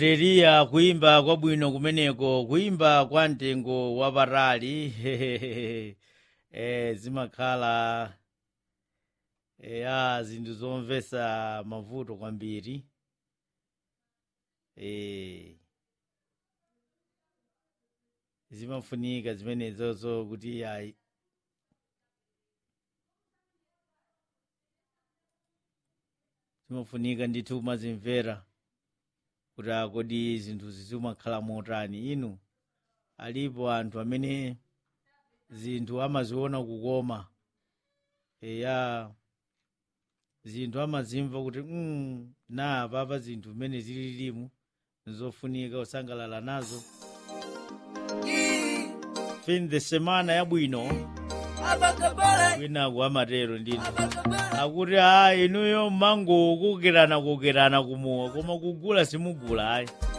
teriya kuyimba kwabwino kumeneko kuyimba kwa mtengo wapatali eh, zimakhala ya zinthu zomvetsa mavuto kwambiri eh, zimafunika zimenezozo kuti ayi zimafunika ndithu kumazimvera kuti akodi zinthu zizimakhala motani inu alipo anthu amene zinthu amaziona kukoma eya zinthu amazimva kuti mm, na papa zinthu mmene zililimu nizofunika kusangalala nazo fin the semana yabwino kwinaku amatero ndinu akuti a inuyo mango kukerana kukerana kumuwa koma kugula simugula ayi